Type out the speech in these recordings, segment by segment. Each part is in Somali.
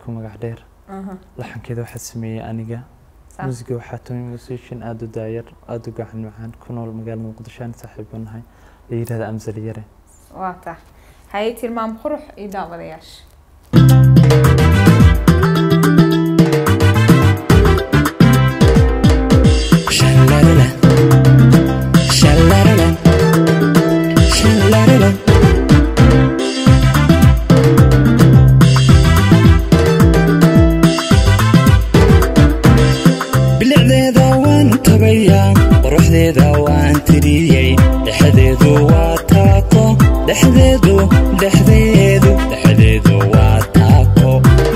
ku magac dheer Aha, laxankeeda waxaa sameeyey aniga sax. musiga waxaa tumay musician aada u daayar aada u gacan macaan ku nool magaalada muqdisho aan saaxiibo nahay la yidhahda amsali yare waa tahay haye tilmaam qurux iyo daawadayaasha Sha-la-la-la. Sha-la-la-la. Sha-la-la-la. bilicdeeda waan tabayaa quruxdeeda waan tiriyey dhexdeedu waa taako dhexdeedu dhexdeedu dhexdeedu waa taako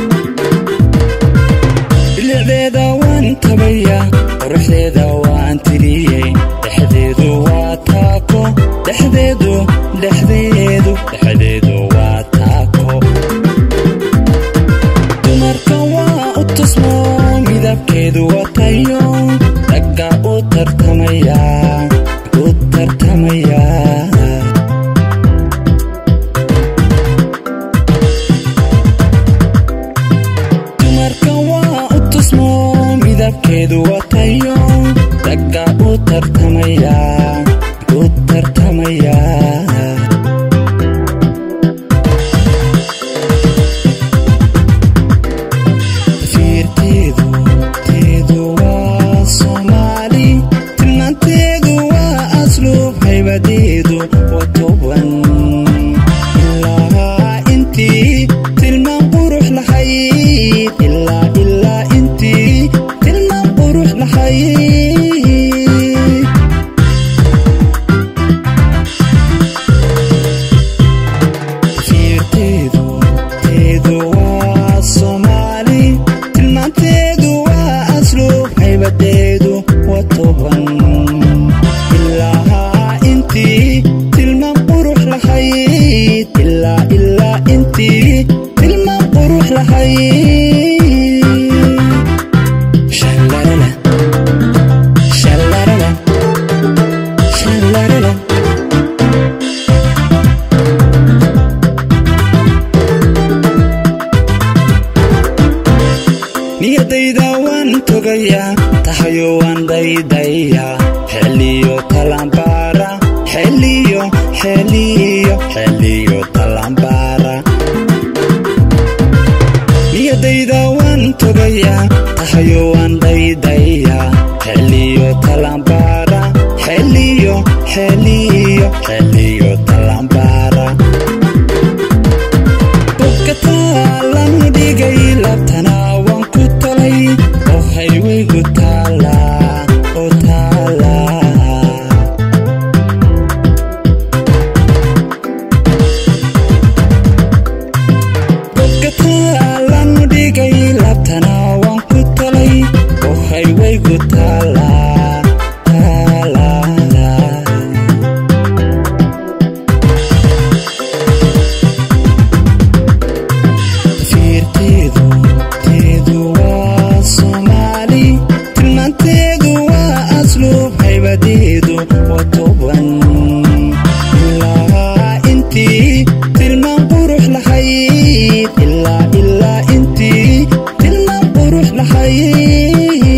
bilicdeeda waan tabayaa quruxdeeda waan tiriyey dhexdeedu waa taako dhexdeedu dhexdeedu dhexdeedu waa taako dumarka waa u tusmo midabkeedu watayo ragga u tartamaya u tartamaya dumarka waa u tusmo midabkeedu watayo ragga u tartamaya u tartamaya fiirteedu teedu waa soomaali tilmaanteedu waa asluub haybadeedu waa toban ilaa intii tilmaan qurux lahayd ilaa ilaa intii tilmaan qurux lahayd fiirteedu teedu waa soomaali tilmaanteedu waa asluub haybadeedu waa toban ilaa intii tilmaan qurux lahayd ilaa ilaa intii tilmaan qurux lahayd Sha-la-la-la. Sha-la-la-la. Sha-la-la-la. niyadayda waan togayaa tahayo waan daydayaa xeliyo talambaara xeliyo xeliyo xeliyo talambaara niyadayda waan togayaa tahayo waan daydayaa xeliyo talambaara xeliyo xeliyo xeliyo talambaara bogkataalan dhigay labtana waan ku talay oo haywaygu taala oo taala bogkataalan dhigay labtana waan ku talay oo haywaygu taala taala fiirteedu teedu waa soomaali tilmaanteedu waa asluub haybadeedu waa toban ilaa intii tilmaan qurux lahayd ilaa ilaa intii tilmaan qurux lahayd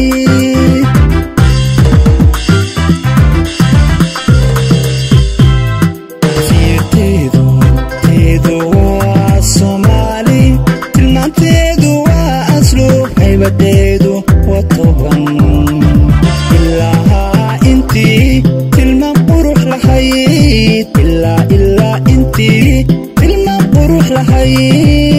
fiirteedu teedu waa soomaali tilmaanteedu waa asluub haybadeedu waa toban ilaa intii tilmaan qurux lahayd ilaa ilaa intii tilmaan qurux lahayd